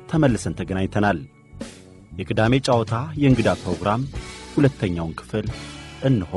ተመልሰን ተገናኝተናል። የቅዳሜ ጨዋታ የእንግዳ ፕሮግራም ሁለተኛውን ክፍል እንሆ።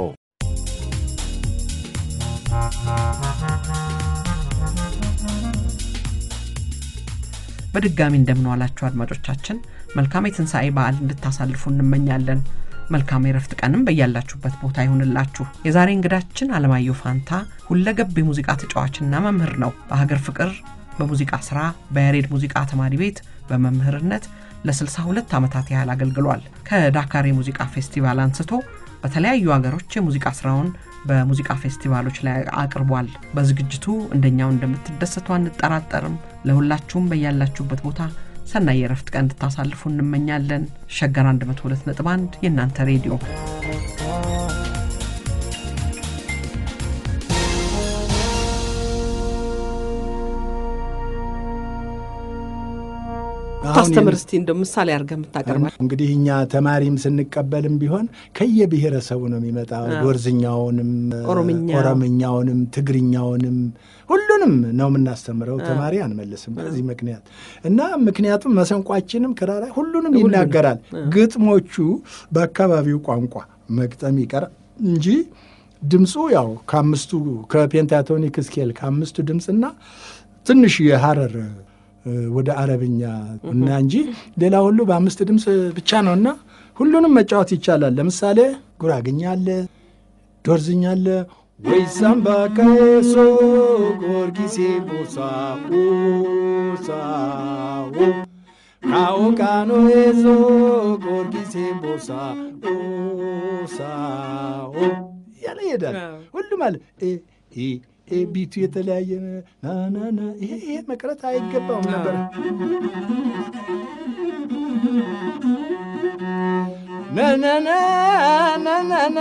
በድጋሚ እንደምንዋላችሁ አድማጮቻችን፣ መልካም የትንሣኤ በዓል እንድታሳልፉ እንመኛለን። መልካም የረፍት ቀንም በያላችሁበት ቦታ ይሁንላችሁ። የዛሬ እንግዳችን አለማየሁ ፋንታ ሁለገብ የሙዚቃ ተጫዋችና መምህር ነው። በሀገር ፍቅር በሙዚቃ ሥራ በያሬድ ሙዚቃ ተማሪ ቤት በመምህርነት ለ62 ዓመታት ያህል አገልግሏል። ከዳካር የሙዚቃ ፌስቲቫል አንስቶ በተለያዩ ሀገሮች የሙዚቃ ሥራውን በሙዚቃ ፌስቲቫሎች ላይ አቅርቧል። በዝግጅቱ እንደኛው እንደምትደሰቱ አንጠራጠርም። ለሁላችሁም በያላችሁበት ቦታ ሰናይ የረፍት ቀን እንድታሳልፉ እንመኛለን። ሸገር 102.1 የእናንተ ሬዲዮ ታስተምር እስቲ እንደ ምሳሌ አድርገህ የምታቀርባል። እንግዲህ እኛ ተማሪም ስንቀበልም ቢሆን ከየብሔረሰቡ ነው የሚመጣው። ጎርዝኛውንም፣ ኦሮምኛ፣ ኦሮምኛውንም፣ ትግርኛውንም ሁሉንም ነው የምናስተምረው። ተማሪ አንመልስም በዚህ ምክንያት እና ምክንያቱም መሰንቋችንም ክራራ ሁሉንም ይናገራል። ግጥሞቹ በአካባቢው ቋንቋ መግጠም ይቀር እንጂ ድምፁ ያው ከአምስቱ ከፔንታቶኒክ ስኬል ከአምስቱ ድምፅና ትንሽ የሀረር ወደ አረብኛ እና እንጂ ሌላ ሁሉ በአምስት ድምፅ ብቻ ነው እና ሁሉንም መጫወት ይቻላል። ለምሳሌ ጉራግኛ አለ፣ ዶርዝኛ አለ ወይ ሳምባ ከሶ ጎርጊሴ ቦሳ ሳዎ ካውቃኖ ዞ ጎርጊሴ ቦሳ ሳዎ እያለ ይሄዳል። ሁሉም አለ ቢቱ የተለያየ ናናና ይሄ ይሄ መቅረት አይገባውም ነበር። ነነነ ነነነ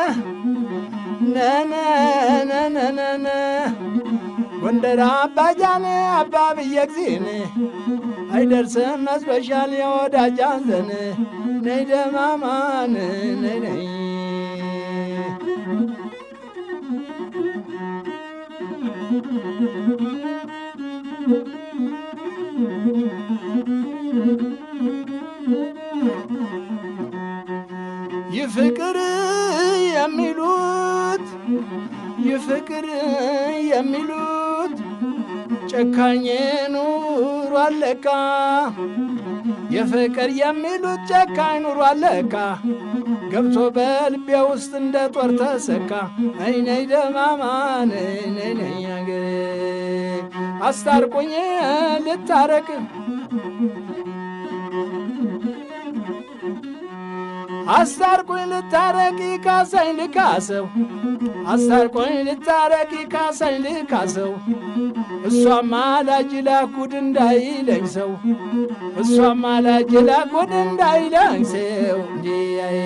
ነነነነነ ጎንደር አባጃኔ አባ ብዬ ጊዜን አይደርስም መስበሻል የወዳጃን ዘን ነይ ደማማን ነይ ነይ ይፍቅር የሚሉት ይፍቅር የሚሉት ጨካኝ ኑሮ አለካ የፍቅር የሚሉት ጨካኝ ኑሮ አለካ ገብቶ በልቤ ውስጥ እንደ ጦር ተሰካ። ነይ ነይ ደማማን ነይ ነይ አገሬ አስታርቁኝ ልታረቅ አስታርቁኝ ልታረቂ ካሳኝ ልካሰው አስታርቁኝ ልታረቂ ካሳኝ ልካሰው እሷማ ላጅ ላኩድ እንዳይለኝ ሰው እሷማ ላጅ ላኩድ እንዳይለኝ ሰው እንዲያይ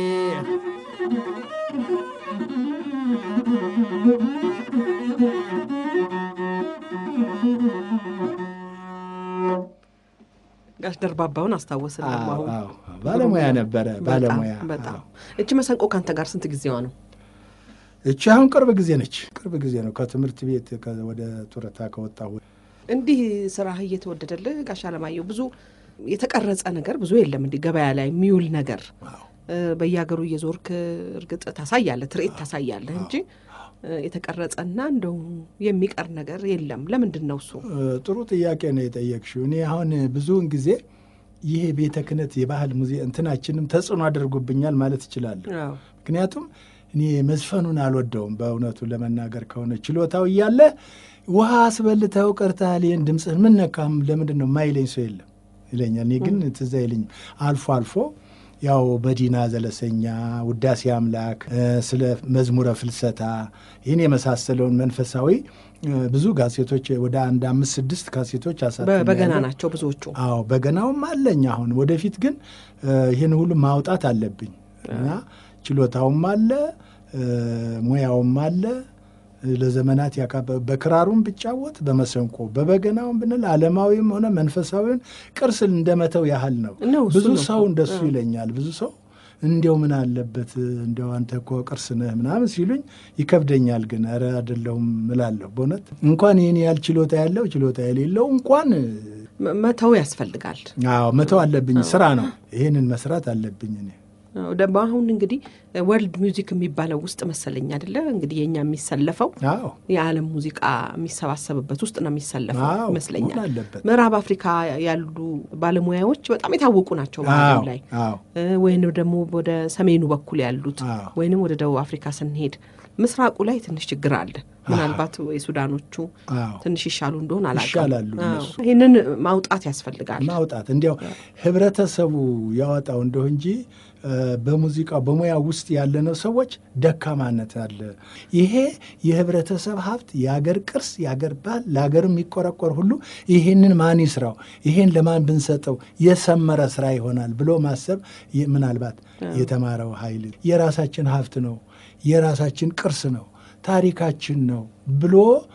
ጋሽ ደርባባውን አስታወስን። አሁን ባለሙያ ነበረ። ባለሙያ በጣም እቺ መሰንቆ ከአንተ ጋር ስንት ጊዜዋ ነው? እቺ አሁን ቅርብ ጊዜ ነች። ቅርብ ጊዜ ነው ከትምህርት ቤት ወደ ጡረታ ከወጣሁ። እንዲህ ስራህ እየተወደደልህ ጋሽ አለማየሁ ብዙ የተቀረጸ ነገር ብዙ የለም። እንዲህ ገበያ ላይ የሚውል ነገር በየሀገሩ እየዞርክ እርግጥ ታሳያለህ፣ ትርኢት ታሳያለህ እንጂ የተቀረጸና እንደው የሚቀር ነገር የለም። ለምንድን ነው እሱ? ጥሩ ጥያቄ ነው የጠየቅሽው። እኔ አሁን ብዙውን ጊዜ ይሄ ቤተ ክህነት የባህል ሙዜ እንትናችንም ተጽዕኖ አድርጎብኛል ማለት እችላለሁ። ምክንያቱም እኔ መዝፈኑን አልወደውም በእውነቱ ለመናገር ከሆነ ችሎታው እያለ ውሃ አስበልተው ቀርተሃል፣ ይህን ድምፅህን ምን ነካም ለምንድን ነው የማይለኝ ሰው የለም ይለኛል። እኔ ግን ትዝ አይለኝም አልፎ አልፎ ያው መዲና ዘለሰኛ፣ ውዳሴ አምላክ፣ ስለ መዝሙረ ፍልሰታ ይህን የመሳሰለውን መንፈሳዊ ብዙ ጋዜጦች ወደ አንድ አምስት ስድስት ካሴቶች አሳትሜያለሁ። በገና ናቸው ብዙዎቹ። አዎ በገናውም አለኝ። አሁን ወደፊት ግን ይህን ሁሉ ማውጣት አለብኝ እና ችሎታውም አለ ሙያውም አለ ለዘመናት በክራሩም ብጫወት በመሰንቆ በበገናውም ብንል ዓለማዊም ሆነ መንፈሳዊውን ቅርስ እንደመተው ያህል ነው። ብዙ ሰው እንደሱ ይለኛል። ብዙ ሰው እንዲያው ምን አለበት እንዲያው አንተ እኮ ቅርስ ነህ ምናምን ሲሉኝ ይከብደኛል። ግን ኧረ አይደለሁም እላለሁ። በእውነት እንኳን ይህን ያህል ችሎታ ያለው ችሎታ የሌለው እንኳን መ- መተው ያስፈልጋል። አዎ መተው አለብኝ። ስራ ነው። ይህንን መስራት አለብኝ እኔ አዎ፣ ደግሞ አሁን እንግዲህ ወርልድ ሚውዚክ የሚባለው ውስጥ መሰለኝ አይደለ እንግዲህ የኛ የሚሰለፈው አዎ የዓለም ሙዚቃ የሚሰባሰብበት ውስጥ ነው የሚሰለፈው አዎ፣ ይመስለኛል። መሆን አለበት። ምዕራብ አፍሪካ ያሉ ባለሙያዎች በጣም የታወቁ ናቸው በዓለም አዎ ላይ አዎ እ፣ ወይንም ደግሞ ወደ ሰሜኑ በኩል ያሉት አዎ። ወይንም ወደ ደቡብ አፍሪካ ስንሄድ ምስራቁ ላይ ትንሽ ችግር አለ። ምናልባት የሱዳኖቹ አዎ ትንሽ ይሻሉ እንደሆን አላውቅም። ይሻላሉ አዎ። እነሱ። ይህንን ማውጣት ያስፈልጋል። ማውጣት እንዲያው ህብረተሰቡ ያወጣው እንደው እንጂ እ፣ በሙዚቃው በሙያ ውስጥ ያለነው ሰዎች ደካማነት አለ። ይሄ የህብረተሰብ ሀብት፣ የአገር ቅርስ፣ የአገር ባህል፣ ለሀገር የሚቆረቆር ሁሉ ይሄንን ማን ይስራው፣ ይሄን ለማን ብንሰጠው የሰመረ ስራ ይሆናል ብሎ ማሰብ ይ- ምናልባት የተማረው ኃይል የራሳችን ሀብት ነው፣ የራሳችን ቅርስ ነው፣ ታሪካችን ነው ብሎ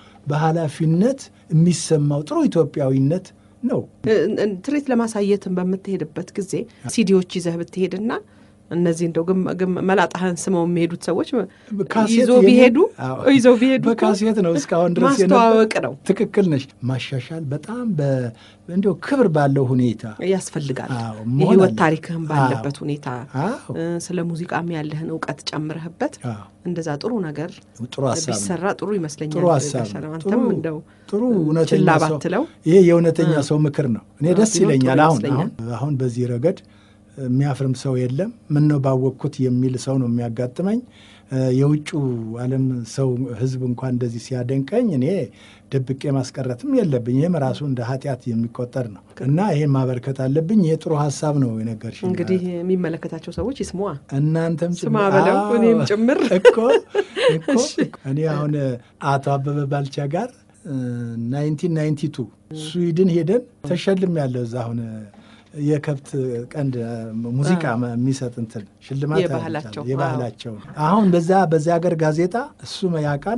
በኃላፊነት የሚሰማው ጥሩ ኢትዮጵያዊነት ነው። እ- እ- ትርኢት ለማሳየትን በምትሄድበት ጊዜ ሲዲዎች ይዘህ ብትሄድና እነዚህ እንደው ግም- ግም- መላጣህን ስመው የሚሄዱት ሰዎች ካሴት ይዞ የኔ- ቢሄዱ አዎ። ይዘው ቢሄዱ እኮ በካሴት ነው እስካሁን ድረስ የነበረ- ማስተዋወቅ ነው ትክክል ነሽ። ማሻሻል በጣም በ- እንዲያው ክብር ባለው ሁኔታ ያስፈልጋል። አዎ፣ መሆን የህይወት አለበት። ታሪክህን ባለበት አዎ። ሁኔታ አዎ እ፣ ስለ ሙዚቃም ያለህን እውቀት ጨምረህበት አዎ፣ እንደዛ ጥሩ ነገር ጥሩ ሀሳብ ነው። ቢሰራ ጥሩ ይመስለኛል። ጥሩ ሀሳብ ጋሻ ነው። አንተም ጥሩ- እንደው ጥሩ እውነተኛ ችላ ሰው ባትለው ይሄ የእውነተኛ ሰው ምክር ነው። እኔ አዎ፣ ደስ ቢሆን ጥሩ ይለኛል። አሁን ይመስለኛል። አሁን አሁን በዚህ ረገድ የሚያፍርም ሰው የለም። ምን ነው ባወቅኩት የሚል ሰው ነው የሚያጋጥመኝ። እ፣ የውጩ ዓለም ሰው ህዝብ እንኳን እንደዚህ ሲያደንቀኝ እኔ ደብቄ ማስቀረትም የለብኝ። ይህም ራሱ እንደ ኃጢአት የሚቆጠር ነው እና ይሄን ማበርከት አለብኝ። ይሄ ጥሩ ሀሳብ ነው የነገርሽኝ። እንግዲህ የሚመለከታቸው ሰዎች ይስሙዋ። እናንተም ስማ ጭምር- በለው አዎ፣ እኔም ጭምር እኮ እኮ እኔ አሁን አቶ አበበ ባልቻ ጋር ናይንቲን ናይንቲ ቱ ስዊድን ሄደን ተሸልም ያለው እዛ አሁን የከብት ቀንድ ሙዚቃ የሚሰጥ እንትን ሽልማት የባህላቸው፣ አግኝቻለሁ። የባህላቸው አሁን በዛ በዚያ ሀገር ጋዜጣ እሱ ያውቃል።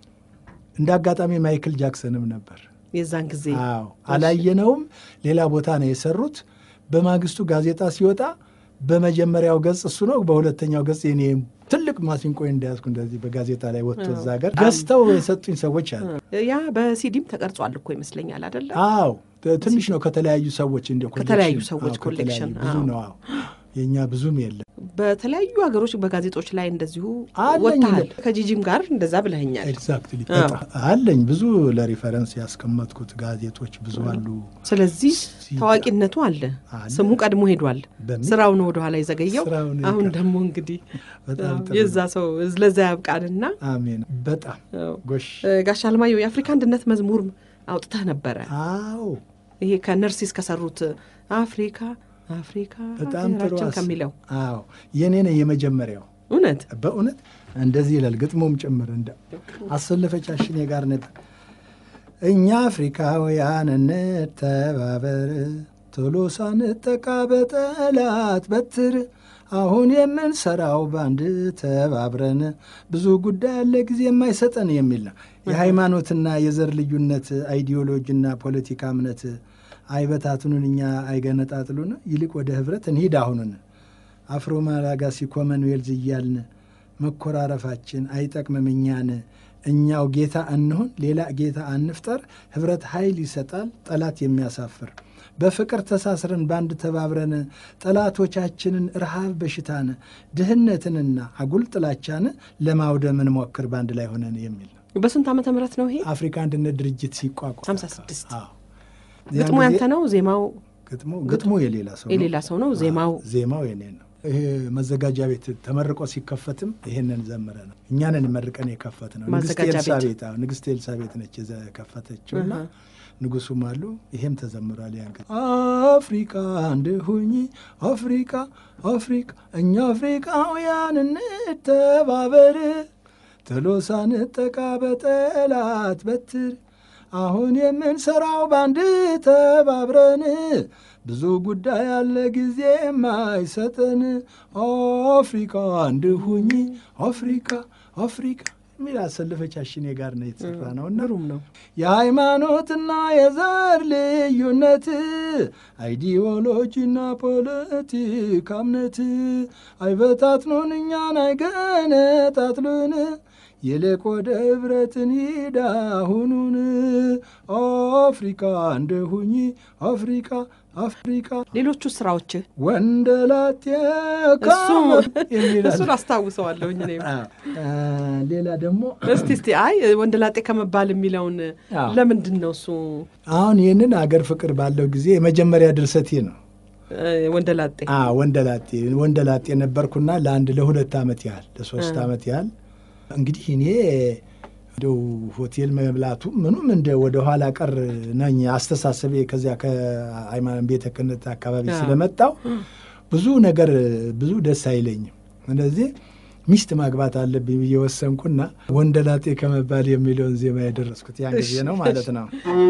እንደ አጋጣሚ ማይክል ጃክሰንም ነበር። የዛን ጊዜ አዎ አላየነውም። ሌላ ቦታ ነው የሰሩት። በማግስቱ ጋዜጣ ሲወጣ በመጀመሪያው ገጽ እሱ ነው፣ በሁለተኛው ገጽ የኔ ትልቅ ማሲንቆ እንደያዝኩ እንደዚህ በጋዜጣ ላይ ወጥቶ እዛ ሀገር ገዝተው የሰጡኝ ሰዎች አሉ። ያ በሲዲም ተቀርጿል እኮ ይመስለኛል አይደለ? አዎ ትንሽ ነው ከተለያዩ ሰዎች እንዲያው ከተለያዩ ኮሌክሽን። ሰዎች አዎ፣ ኮሌክሽን፣ ከተለያዩ ብዙ አዎ። ነው። አዎ የእኛ ብዙም የለም። በተለያዩ ሀገሮች በጋዜጦች ላይ እንደዚሁ አለኝ ወጥተሃል። እኔ። ከጂጂም ጋር እንደዛ ብለኸኛል። ኤግዛክትሊ አዎ። አለኝ ብዙ ለሪፈረንስ ያስቀመጥኩት ጋዜጦች ብዙ አሉ። ስለዚህ ሲ- ታዋቂነቱ አለ፣ አለ። ስሙ ቀድሞ ሄዷል። በምን? ስራው ነው ወደኋላ የዘገየው። ስራው ነው አሁን የቀረው። ደግሞ እንግዲህ በጣም አዎ፣ ጥሩ የዛ ሰው ለዛ ያብቃንና አሜን። በጣም አዎ። ጎሽ። እ፣ ጋሽ አለማየሁ የአፍሪካ አንድነት መዝሙር አውጥተህ ነበረ። አዎ ይሄ ከነርሲስ ከሰሩት አፍሪካ አፍሪካ በጣም ጥሩ ሀገራችን ሀሳብ። ከሚለው አዎ የኔ ነው የመጀመሪያው። እውነት በእውነት እንደዚህ ይላል ግጥሙም ጭምር እንደ አሰለፈች አሽኔ ጋር ነበር። እኛ አፍሪካውያን እንተባበር፣ ቶሎ ሳንጠቃ በጠላት በትር፣ አሁን የምንሰራው ባንድ ተባብረን፣ ብዙ ጉዳይ ያለ ጊዜ የማይሰጠን የሚል ነው። የሃይማኖትና የዘር ልዩነት አይዲዮሎጂና ፖለቲካ እምነት አይበታትኑን፣ እኛ አይገነጣጥሉን፣ ይልቅ ወደ ህብረት እንሂድ አሁኑን አፍሮ ማላጋሲ ኮመንዌልዝ እያልን መኮራረፋችን አይጠቅምም እኛን። እኛው ጌታ እንሁን፣ ሌላ ጌታ አንፍጠር። ህብረት ኃይል ይሰጣል ጠላት የሚያሳፍር። በፍቅር ተሳስረን በአንድ ተባብረን ጠላቶቻችንን ረሃብ፣ በሽታን፣ ድህነትንና አጉል ጥላቻን ለማውደም እንሞክር በአንድ ላይ ሆነን የሚል ነው። በስንት ዓመተ ምህረት ነው ይሄ? አፍሪካ አንድነት ድርጅት ሲቋቋም 56 አዎ። ግጥሙ ያን ያንተ ጊዜ ነው? ዜማው ግጥሙ ግጥሙ የሌላ ሰው ነው። የሌላ ሰው ነው? ዜማው ዜማው የኔ ነው። ይሄ መዘጋጃ ቤት ተመርቆ ሲከፈትም ይሄንን ዘምረ ነው እኛንን መርቀን የከፈት ነው። ንግስት ማዘጋጃ ቤት። ኤልሳቤጥ አዎ፣ ንግስት ኤልሳቤጥ ነች የከፈተችው እና ንጉሱም አሉ። ይሄም ተዘምሯል። ያን ጊዜ አፍሪካ አንድ ሁኚ አፍሪካ አፍሪካ እኛ አፍሪካውያን እንተባበር ትሎ ሳንጠቃ በጠላት በትር አሁን የምንሰራው ባንድ ተባብረን ብዙ ጉዳይ ያለ ጊዜ የማይሰጠን አፍሪካ አንድ ሁኚ አፍሪካ አፍሪካ የሚል አሰለፈች አሽኔ ጋር ነው የተሰራ ነውና ግሩም ነው። የሃይማኖትና የዘር ልዩነት አይዲዮሎጂና ፖለቲካ እምነት አይበታትኑን እኛን አይገነጣጥሉን ይልቅ ወደ ኅብረትን ሂድ አሁኑን አፍሪካ እንደሁኝ አፍሪካ አፍሪካ ሌሎቹ ስራዎችህ ወንደላጤ የሚላል እሱን አስታውሰዋለሁኝ እኔም። ሌላ ደግሞ እስቲ እስቲ አይ ወንደላጤ ከመባል የሚለውን አዎ። ለምንድን ነው እሱ አሁን ይህንን አገር ፍቅር ባለው ጊዜ የመጀመሪያ ድርሰቴ ነው። እ፣ ወንደላጤ አ ወንደላጤ ወንደላጤ ነበርኩና ለአንድ ለሁለት ዓመት ያህል ለሶስት ዓመት ያህል እንግዲህ እኔ እንደው ሆቴል መብላቱ ምኑም እንደ ወደ ኋላ ቀር ነኝ አስተሳሰቤ ከዚያ ከሃይማኖት ቤተ ክህነት አካባቢ አዎ። ስለመጣው ብዙ ነገር ብዙ ደስ አይለኝም። ስለዚህ ሚስት ማግባት አለብኝ ብዬ ወሰንኩና ወንደላጤ ከመባል የሚለውን ዜማ የደረስኩት ያን ጊዜ ነው ማለት ነው።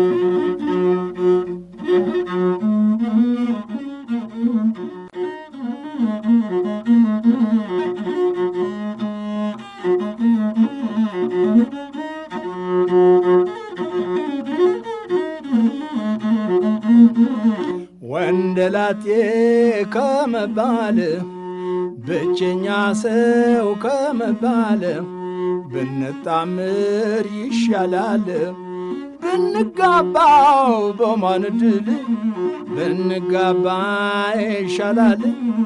ወንደላጤ ከመባል ብቸኛ ሰው ከመባል ብንጣምር ይሻላል ብንጋባው በማን ድል ብንጋባ ይሻላል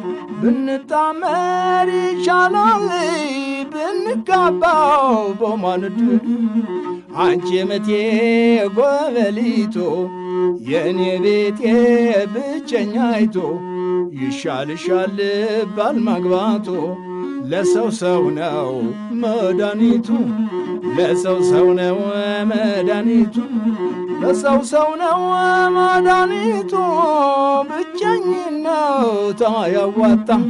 ብንጣመር ይሻላል ብንጋባው በማን ድል አንቺ ምቴ ጎበሊቶ የእኔ ቤቴ ብቸኛይቶ ይሻልሻል ባል ማግባቶ ለሰው ሰው ነው መድኃኒቱ ለሰው ሰው ነው መድኃኒቱ ለሰው ሰው ነው መድኃኒቱ ብቸኝነት አያዋጣም።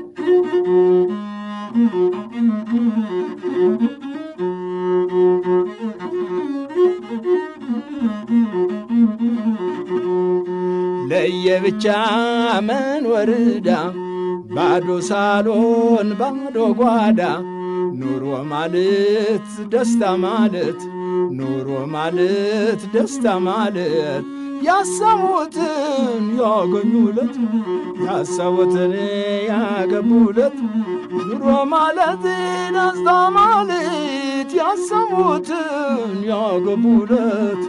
ለየብቻ መንወርዳ ባዶ ሳሎን ባዶ ጓዳ ኑሮ ማለት ደስታ ማለት ኑሮ ማለት ደስታ ማለት ያሰቡትን ያገኙለት ያሰቡትን ያገቡለት ኑሮ ማለት ደስታ ማለት ያሰቡትን ያገቡለት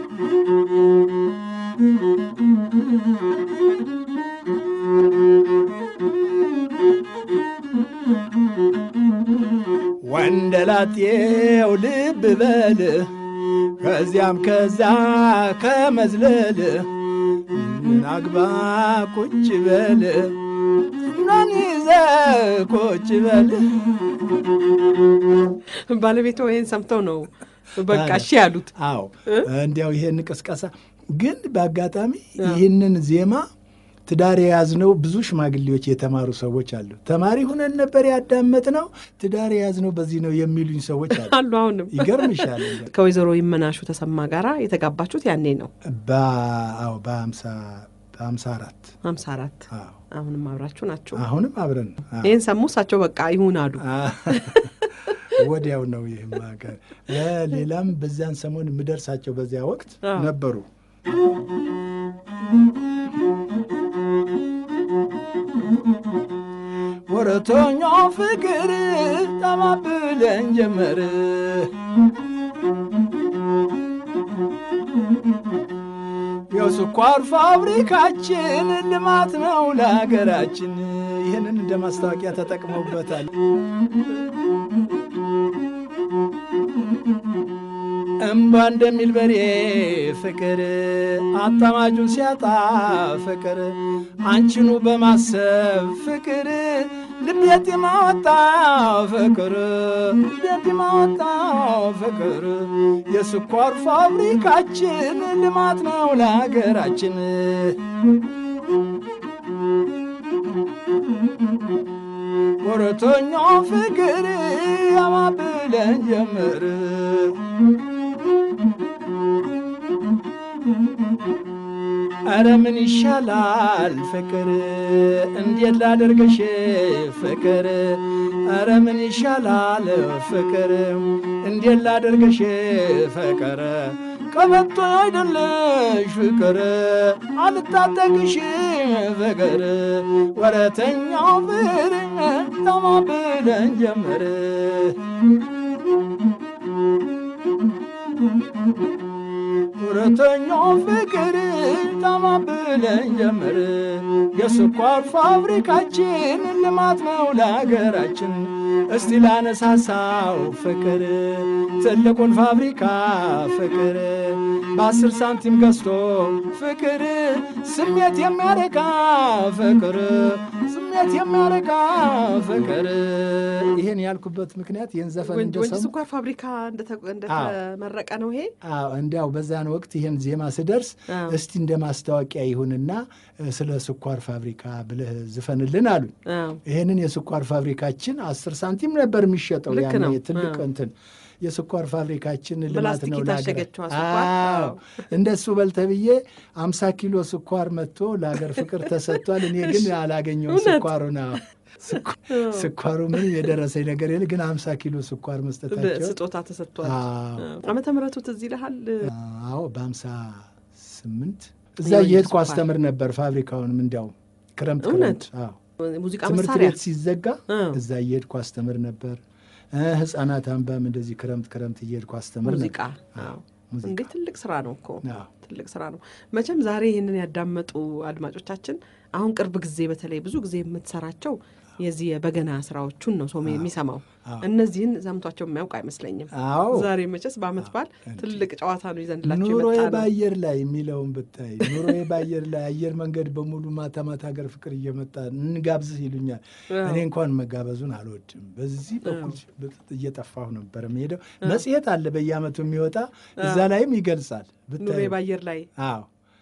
ወንደላጤው ልብ በል ከዚያም ከዛ ከመዝለል ናግባ ቁጭ በል እናን ይዘ ቁጭ በል ባለቤቶ ይሄን ሰምተው ነው በቃ እሺ ያሉት። አዎ እንዲያው ይሄን ቅስቀሳ ግን በአጋጣሚ ይህንን ዜማ ትዳር የያዝነው ብዙ ሽማግሌዎች የተማሩ ሰዎች አሉ። ተማሪ ሁነን ነበር ያዳመጥነው፣ ትዳር የያዝነው በዚህ ነው የሚሉኝ ሰዎች አሉ። አሉ አሁንም ይገርምሻል። ከወይዘሮ ይመናሹ ተሰማ ጋራ የተጋባችሁት ያኔ ነው በአዎ በሀምሳ በሀምሳ አራት ሀምሳ አራት አዎ አሁንም አብራችሁ ናችሁ። አሁንም አብረን ነው። አዎ። ይህን ሰሙ እሳቸው በቃ ይሁን አሉ። ወዲያው ነው ይህም ሀገር ሌላም በዚያን ሰሞን የምደርሳቸው በዚያ ወቅት አዎ። ነበሩ። ወረተኛው ፍቅር ጠማብለን ጀመር የስኳር ፋብሪካችን ልማት ነው ለሀገራችን። ይህንን እንደ ማስታወቂያ ተጠቅመውበታል። እምባ እንደሚል በሬ ፍቅር አጣማጁን ሲያጣ ፍቅር አንቺኑ በማሰብ ፍቅር ልቤት የማወጣ ፍቅር ልቤት የማወጣ ፍቅር የስኳር ፋብሪካችን ልማት ነው ለሀገራችን። ወረተኛው ፍቅር ያማብለን ጀምር አረ ምን ይሻላል ፍቅር እንዴት ላደርገሽ ፍቅር አረ ምን ይሻላል ፍቅር እንዴት ላደርገሽ ፍቅር ቀበቶ አይደለሽ ፍቅር አልታጠቅሽ ፍቅር ወረተኛው ፍቅር ተማብለን ጀመር ሁለተኛው ፍቅር ታማብለን ጀመር። የስኳር ፋብሪካችን ልማት ነው ለሀገራችን። እስቲ ላነሳሳው ፍቅር ትልቁን ፋብሪካ ፍቅር በአስር ሳንቲም ገዝቶ ፍቅር ስሜት የሚያረካ ፍቅር ስሜት የሚያረካ ፍቅር። ይህን ያልኩበት ምክንያት ይህን ዘፈን ወንጂ እንደሰሙ ስኳር ፋብሪካ እንደተ- እንደተመረቀ ነው ይሄ። አዎ እንዲያው በዛን ወቅት ይህን ዜማ ስደርስ አዎ። እስቲ እንደ ማስታወቂያ ይሁንና እ፣ ስለ ስኳር ፋብሪካ ብለህ ዝፈንልን አሉኝ። አዎ። ይህንን የስኳር ፋብሪካችን አስር ሳንቲም ነበር የሚሸጠው ልክ ያኔ ነው። ትልቅ አዎ። እንትን የስኳር ፋብሪካችን ልማት በላስቲክ ነው የታሸገችዋ ለሀገር- ስኳር። አዎ አዎ። እንደሱ በል ተብዬ አምሳ ኪሎ ስኳር መጥቶ ለሀገር ፍቅር ተሰጥቷል። እኔ ግን አላገኘውም እውነት? ስኳሩን። አዎ። ስኳ- ስኳሩ ምንም የደረሰኝ ነገር የለ፣ ግን አምሳ ኪሎ ስኳር መስጠታቸው ስጦታ ተሰጥቷል። አዎ። ዓመተ ምሕረቱ ትዝ ይልሃል? አዎ በሀምሳ ስምንት እዛ የወንጂ እየሄድኩ ስኳር። አስተምር ነበር ፋብሪካውንም እንዲያው ክረምት እውነት? ክረምት አዎ ሙዚቃ ትምህርት መሳሪያ ቤት ሲዘጋ አዎ። እዛ እየሄድኩ አስተምር ነበር። እ ህጻናት አንባም እንደዚህ ክረምት ክረምት እየሄድኩ አስተምር ሙዚቃ ነበር። አዎ። ሙዚቃ። እንዴ ትልቅ ስራ ነው እኮ አዎ። ትልቅ ስራ ነው። መቼም ዛሬ ይህንን ያዳመጡ አድማጮቻችን አሁን ቅርብ ጊዜ በተለይ ብዙ ጊዜ የምትሰራቸው የዚህ የበገና ስራዎቹን ነው ሰው የሚሰማው። እነዚህን ሰምቷቸው የሚያውቅ አይመስለኝም። አዎ ዛሬ መቼስ በአመት በዓል ትልቅ ጨዋታ ነው ይዘንላቸው ኑሮዬ የመጣ ነው። በአየር ላይ የሚለውን ብታይ ኑሮዬ በአየር ላይ አየር መንገድ በሙሉ ማታ ማታ ሀገር ፍቅር እየመጣ እንጋብዝህ ይሉኛል። አዎ። እኔ እንኳን መጋበዙን አልወድም። በዚህ በኩል እየጠፋሁ ነበር የምሄደው። መጽሔት አለ በየአመቱ የሚወጣ እዛ ላይም ይገልጻል ኑሮዬ ብታይ። በአየር ላይ አዎ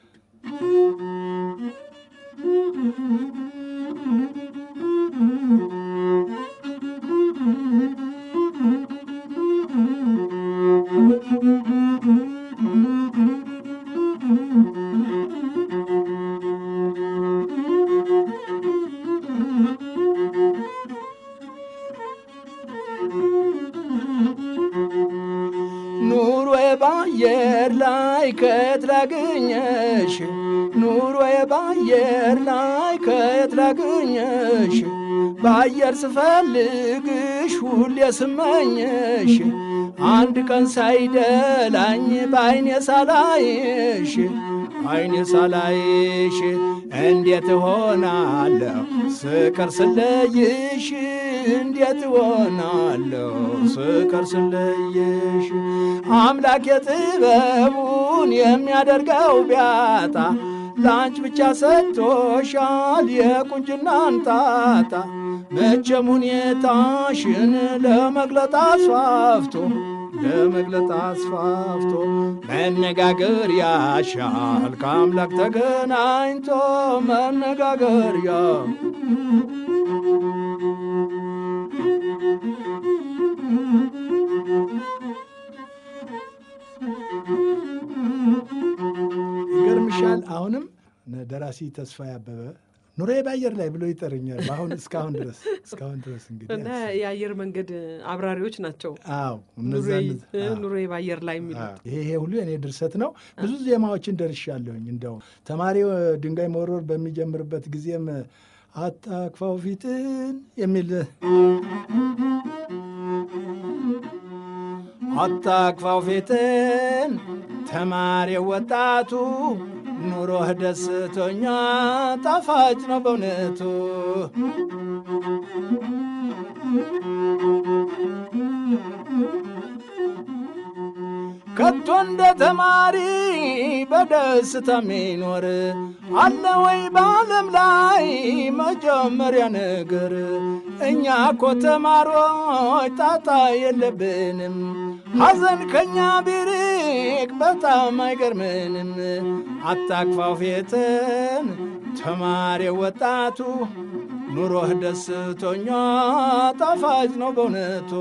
ኑሮዬ በአየር ላይ ከየት ላገኘሽ? ኑሮዬ በአየር ላይ ከየት ላገኘሽ? በአየር ስፈልግሽ ሁሌ ስመኘሽ አንድ ቀን ሳይደላኝ በአይኔ ሳላይሽ አይኔ ሳላይሽ እንዴት እሆናለሁ ስቀር ስለይሽ እንዴት እሆናለሁ ስቀር ስለይሽ አምላክ የጥበቡን የሚያደርገው ቢያጣ ለአንቺ ብቻ ሰጥቶሻል የቁንጅናን ጣጣ መቼም ሁኔታሽን ለመግለጥ አስፋፍቶ ለመግለጥ አስፋፍቶ መነጋገር ያሻል ከአምላክ ተገናኝቶ መነጋገር ያ ይገርምሻል። አሁንም ደራሲ ተስፋዬ አበበ ኑሮዬ በአየር ላይ ብሎ ይጠርኛል። አሁን እስካሁን ድረስ እስካሁን ድረስ እንግዲህ እና የአየር መንገድ አብራሪዎች ናቸው። አዎ እነዛ ኑሮዬ ኑሮዬ በአየር ላይ የሚሉት ይሄ ይሄ ሁሉ የኔ ድርሰት ነው። ብዙ ዜማዎችን ደርሻለሁኝ። እንደው ተማሪው ድንጋይ መወርወር በሚጀምርበት ጊዜም አታክፋው ፊትን የሚል አታክፋው ፊትን ተማሪው ወጣቱ ኑሮህ ደስቶኛ ጣፋጭ ነው በእውነቱ ከቶ እንደ ተማሪ በደስታ የሚኖር አለ ወይ በዓለም ላይ መጀመሪያ ነገር? እኛ እኮ ተማሪዎች ጣጣ የለብንም፣ ሐዘን ከኛ ቢርቅ በጣም አይገርምንም። አታክፋው ፊትን ተማሪ ወጣቱ ኑሮህ ደስቶኛ ጣፋጭ ነው በእውነቱ።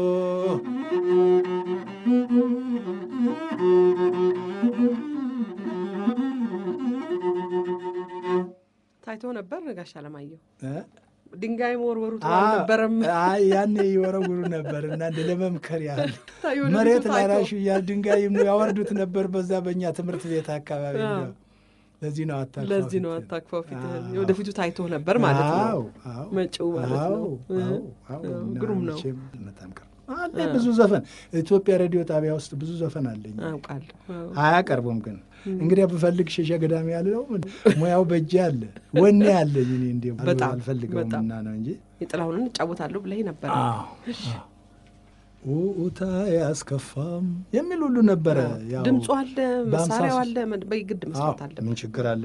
ታይቶ ነበር ጋሽ አለማየሁ እ? ድንጋይ መወርወሩ ጥሩ አዎ፣ አልነበረም። አይ ያኔ ይወረውሩ ነበር እና እንደ ለመምከር ያህል ወደፊቱ መሬት ላይ ታይቶ። ራሹ እያል ድንጋይ ያወርዱት ነበር በዛ በእኛ ትምህርት ቤት አካባቢ። አዎ። እንደው ለዚህ ነው አታክፋው ለዚህ ነው ፊትህን። አታክፋው ፊትህን። አዎ። የወደፊቱ ታይቶ ነበር ማለት ነው። አዎ፣ አዎ፣ መጪው ማለት አዎ፣ ነው። አዎ፣ አዎ። አዎ፣ እና ግሩም ነው። መቼም በጣም ቅርብ አለ ብዙ ዘፈን ኢትዮጵያ ሬዲዮ ጣቢያ ውስጥ ብዙ ዘፈን አለኝ። አውቃለሁ። አያቀርቡም ግን እንግዲህ ብፈልግ ሸሸ ገዳሚ ያለው ሙያው በእጄ አለ ወኔ አለኝ። እኔ እንዲ በጣም አልፈልገውም በጣም። እና ነው እንጂ የጥላሁንን እጫወታለሁ ብለህ ነበር። ውኡታ ያስከፋም የሚል ሁሉ ነበረ። ያው ድምፁ አለ፣ በአምሳ መሳሪያው ሶስት- አለ፣ መድ- በግድ አዎ፣ መስራት አለ። ምን ችግር አለ?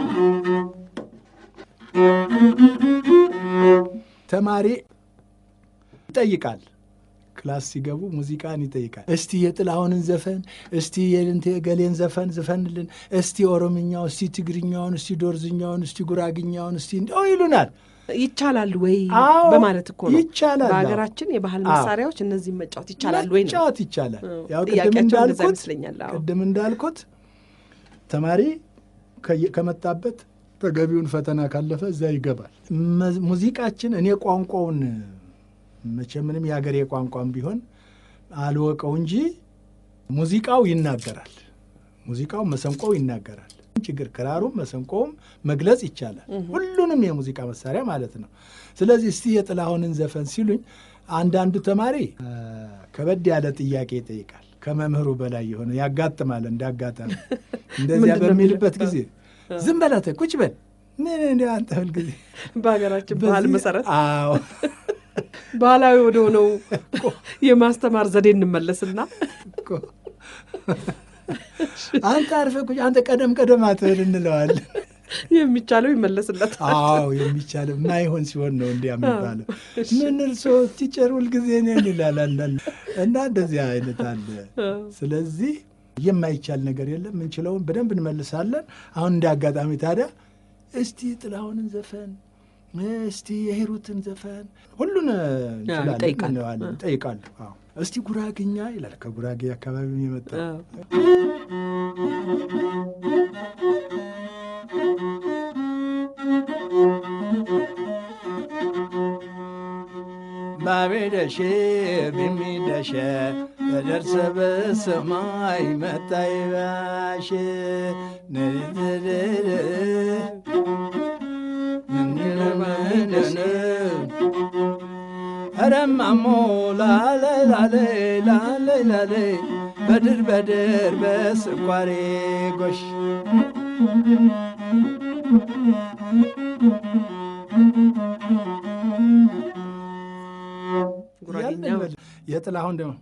ተማሪ ይጠይቃል። ክላስ ሲገቡ ሙዚቃን ይጠይቃል። እስቲ የጥላሁንን ዘፈን፣ እስቲ የልንቴ ገሌን ዘፈን ዝፈንልን፣ እስቲ ኦሮምኛው፣ እስቲ ትግርኛውን፣ እስቲ ዶርዝኛውን፣ እስቲ ጉራግኛውን፣ እስቲ እንዲያው ይሉናል። ይቻላል ወይ አዎ፣ በማለት እኮ ነው። ይቻላል። በሀገራችን የባህል አዎ። መሳሪያዎች እነዚህም መጫወት ይቻላል ወይ ነው። መጫወት ይቻላል። አዎ፣ ያው ቅድም ጥያቄያቸው እንደዛ እንዳልኩት ይመስለኛል። አዎ። ቅድም እንዳልኩት ተማሪ ከየ- ከመጣበት ተገቢውን ፈተና ካለፈ እዛ ይገባል። መ- ሙዚቃችን እኔ ቋንቋውን መቼም ምንም የሀገሬ ቋንቋም ቢሆን አልወቀው እንጂ ሙዚቃው ይናገራል። ሙዚቃው መሰንቆው ይናገራል። ችግር ክራሩም መሰንቆውም መግለጽ ይቻላል። ሁሉንም የሙዚቃ መሳሪያ ማለት ነው። ስለዚህ እስቲ የጥላሁንን ዘፈን ሲሉኝ አንዳንዱ ተማሪ አ፣ ከበድ ያለ ጥያቄ ይጠይቃል። ከመምህሩ በላይ የሆነ ያጋጥማል። እንዳጋጠመ እንደዚያ ምንድን ነው በሚልበት የሚለው? ጊዜ ዝም በላት ቁጭ በል ምን እንዲ አንተ ሁልጊዜ በሀገራችን ባህል በዚህ- መሰረት አዎ ባህላዊ ወደ ሆነው የማስተማር ዘዴ እንመለስና እኮ አንተ አርፈህ ቁጭ አንተ ቀደም ቀደም አትበል እንለዋለን። የሚቻለው ይመለስለታል። አዎ የሚቻለው ማይሆን ሲሆን ነው እንዲያ የሚባለው። ምን እርሶ ቲቸር ሁልጊዜ እኔን ይላል አንዳንድ እና እንደዚያ አይነት አለ። ስለዚህ የማይቻል ነገር የለም። ምንችለውን በደንብ እንመልሳለን። አሁን እንደ አጋጣሚ ታዲያ እስቲ ጥላሁንን ዘፈን እስቲ የሂሩትን ዘፈን ሁሉን እንችላለን ይጠይቃል። እንለዋለን፣ ይጠይቃሉ። አዎ እስቲ ጉራግኛ ይላል። ከጉራጌ አካባቢ የመጣ አዎ። ባቤደሽ ቢሚደሸ ተደርሰ በሰማይ መታይ ባሽ ረማሞ ላለ ላለ ላለ ላለ በድር በድር በስኳሬ ጎሽ ጉራጌኛው የጥላሁን ደግሞ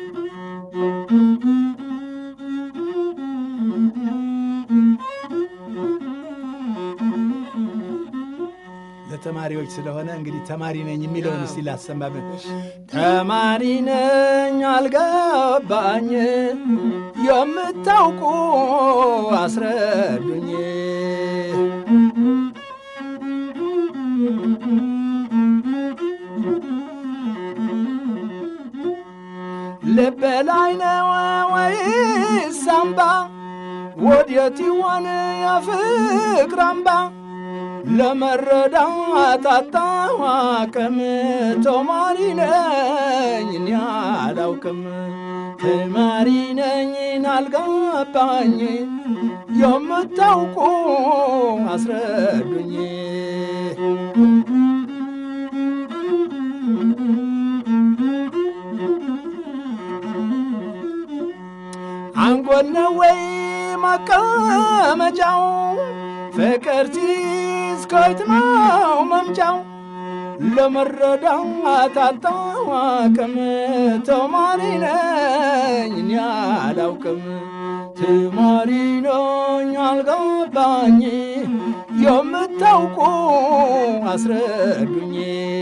ለተማሪዎች ስለሆነ እንግዲህ ተማሪ ነኝ የሚለውን እስቲ ላሰማብን። ተማሪ ነኝ አልገባኝ፣ የምታውቁ አስረዱኝ። ልብ ላይ ነው ወይስ አምባ? ወዴት ይሆን የፍቅር አምባ? ለመረዳት አጣሁ አቅም። ተማሪ ነኝ እኔ አላውቅም። ተማሪ ነኝ አልገባኝ፣ የምታውቁ አስረዱኝ። አንጎል ነው ወይ መቀመጫው? ፍቅር ሲይዝ ከየት ነው መምጫው? ለመረዳት አልታወቅም። ተማሪ ነኝ እኔ አላውቅም። ተማሪ ነኝ አልገባኝ፣ የምታውቁ አስረዱኝ።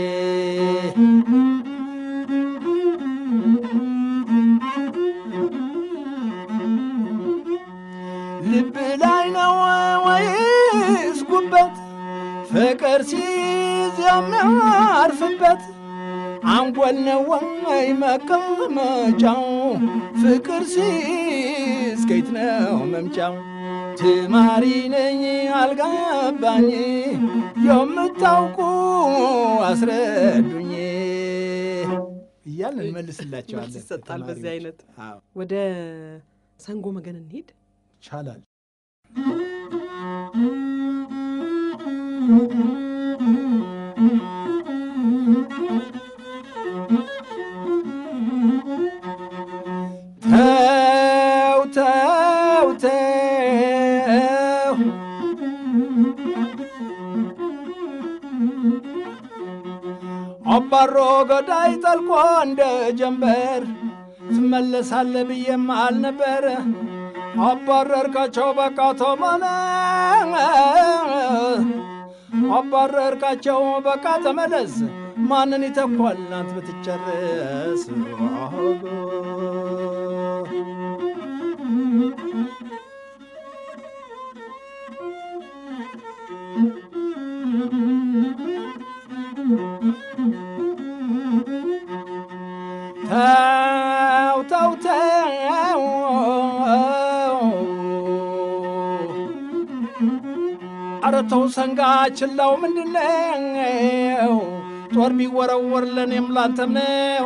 ልብ ላይ ነው ወይስ ጉበት? ፍቅር ሲይዝ የሚያርፍበት አንጎል ነው ወይ መቀመጫው? ፍቅር ሲይዝ ከየት ነው መምጫው? ተማሪ ነኝ አልገባኝ፣ የምታውቁ አስረዱኝ እያልን እንመልስላቸዋለን። መልስ ይሰጣል በዚህ ተማሪዎች። አይነት። አዎ ወደ ሰንጎ መገን እንሂድ። ይቻላል። አባሮ ገዳይ ጠልቆ እንደ ጀንበር ትመለሳለ ብዬም አልነበረ አባረርካቸው በቃ ተመነ አባረርካቸው በቃ ተመለስ ማንን ይተኳል ናት ብትጨርስ ተው ተው ተው ኧረ ተው ሰንጋ ችላው ምንድነው ጦር ቢወረወር ለእኔም ላንተም ነው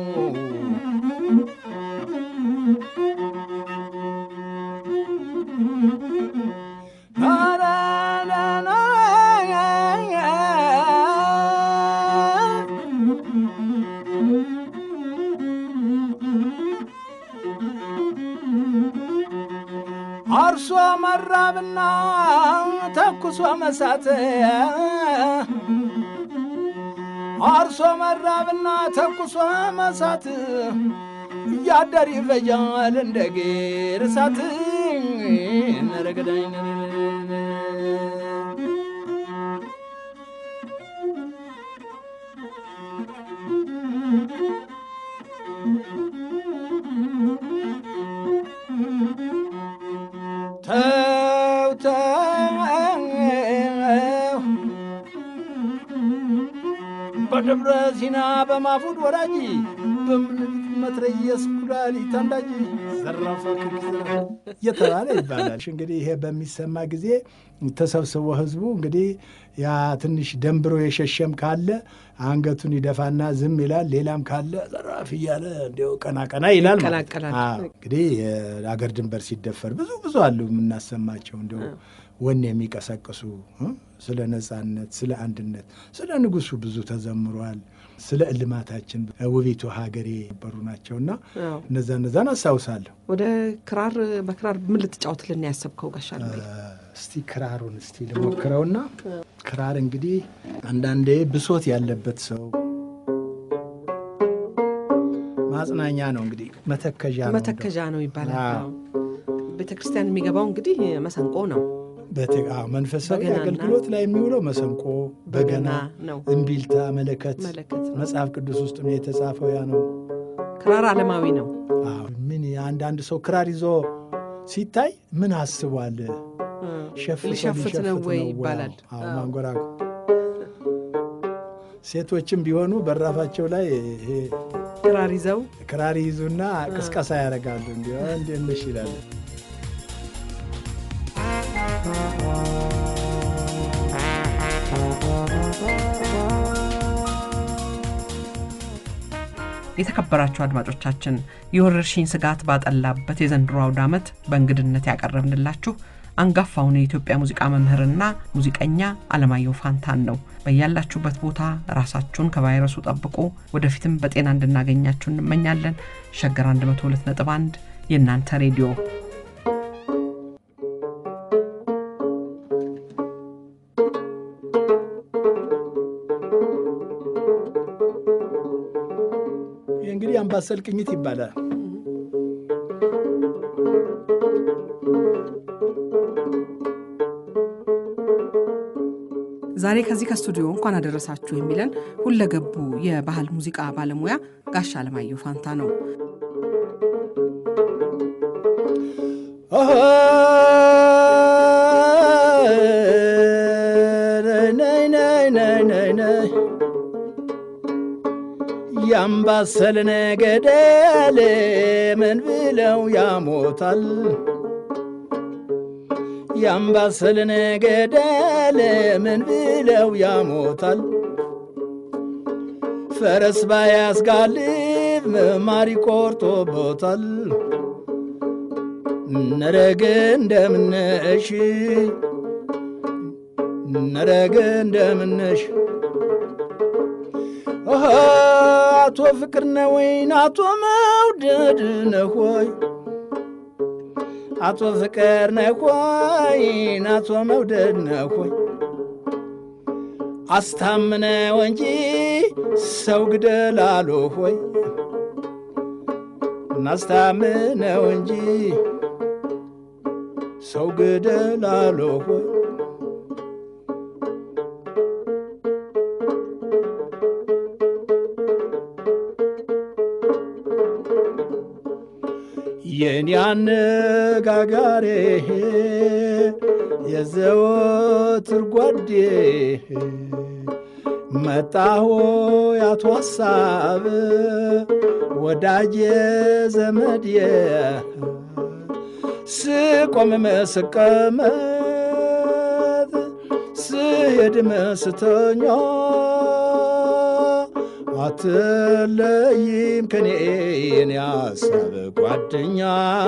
አርሶ መራብና ተኩሶ መሳት አርሶ መራብና ተኩሶ መሳት እያደር ይፈጃል እንደ ጌር እሳት ነረገዳኝ ተው ተው በደብረ ሲና በማፉድ ወራጅ በመትረየስ ኩላሊት አንዳጅ ዘራፋ እየተባለ ይባላል። እንግዲህ ይሄ በሚሰማ ጊዜ ተሰብስቦ ህዝቡ እንግዲህ ያ ትንሽ ደንብሮ የሸሸም ካለ አንገቱን ይደፋና ዝም ይላል። ሌላም ካለ ዘራፍ እያለ እንዲያው ቀና ቀና ይላል። ይቀላቀላል። እንግዲህ የአገር ድንበር ሲደፈር ብዙ ብዙ አሉ የምናሰማቸው እንዲያው ወኔ የሚቀሰቅሱ ስለ ነጻነት፣ ስለ አንድነት፣ ስለ ንጉሱ ብዙ ተዘምሯል። ስለ እልማታችን ውቢቱ ሀገሬ የነበሩ ናቸውና እነዛ እነዛን አስታውሳለሁ። ወደ ክራር በክራር ምን ልትጫወትልን ያሰብከው ጋሻል? እስቲ ክራሩን እስቲ ልሞክረውና ክራር እንግዲህ አንዳንዴ ብሶት ያለበት ሰው ማጽናኛ ነው። እንግዲህ መተከዣ ነው መተከዣ ነው ይባላል። ቤተ ክርስቲያን የሚገባው እንግዲህ መሰንቆ ነው። መንፈሳዊ በገናና አገልግሎት ላይ የሚውለው መሰንቆ፣ በገና፣ ነው። እምቢልታ፣ መለከት መለከት ነው። መጽሐፍ ቅዱስ ውስጥ የተጻፈው ያ ነው። ክራር ዓለማዊ ነው። አዎ፣ ምን አንዳንድ ሰው ክራር ይዞ ሲታይ ምን አስቧል? ሸፍቶ ሊሸፍት ነው ወይ ሊሸፍት ይባላል። አዎ፣ አዎ። ማንጎራጎ ሴቶችም ቢሆኑ በራፋቸው ላይ ይሄ ክራር ይዘው ክራር ይዙና ቅስቀሳ ያደርጋሉ። እንዲ እንዲንሽ ይላል። የተከበራችሁ አድማጮቻችን የወረርሽኝ ስጋት ባጠላበት የዘንድሮ አውደ ዓመት በእንግድነት ያቀረብንላችሁ አንጋፋውን የኢትዮጵያ ሙዚቃ መምህርና ሙዚቀኛ አለማየሁ ፋንታን ነው። በያላችሁበት ቦታ ራሳችሁን ከቫይረሱ ጠብቁ። ወደፊትም በጤና እንድናገኛችሁ እንመኛለን። ሸገር 102.1 የእናንተ ሬዲዮ ይህ እንግዲህ አምባሰል ቅኝት ይባላል። ዛሬ ከዚህ ከስቱዲዮ እንኳን አደረሳችሁ የሚለን ሁለገቡ የባህል ሙዚቃ ባለሙያ ጋሻ አለማየሁ ፋንታ ነው። ነይ ነይ ነይ ነይ ነይ ያምባሰልን ገደል ምን ብለው ያሞታል? ያምባሰልን ገደል ምን ብለው ያሞታል? ፈረስ ባያስጋልብ ማር ይቆርጦበታል። ነረግ እንደምነሽ ነረግ እንደምነሽ አቶ ፍቅር ነው ወይን አቶ መውደድ ነው ሆይ አቶ ፍቅር ነው ሆይ አቶ መውደድ ነው ሆይ አስታምነው እንጂ ሰው ግደል አሉ ሆይ እናስታምነው እንጂ ሰው ግደል አሉ ሆይ የኔ አነጋጋሬ የዘወትር ጓዴ መጣሁ ያቶ ሀሳብ ወዳጄ ዘመዴ ስቆም መስቀመጥ ስሄድ መስተኛ አትለይም ከኔ የኔ ሀሳብ ጓደኛ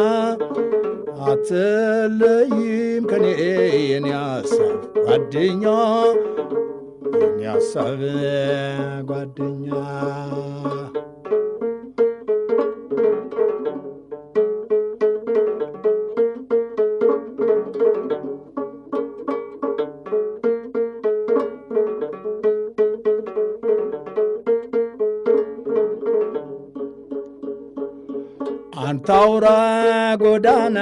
አትለይም ከኔ የኔ ሀሳብ ጓደኛ የኔ ሀሳብ ጓደኛ አንታውራ ጎዳና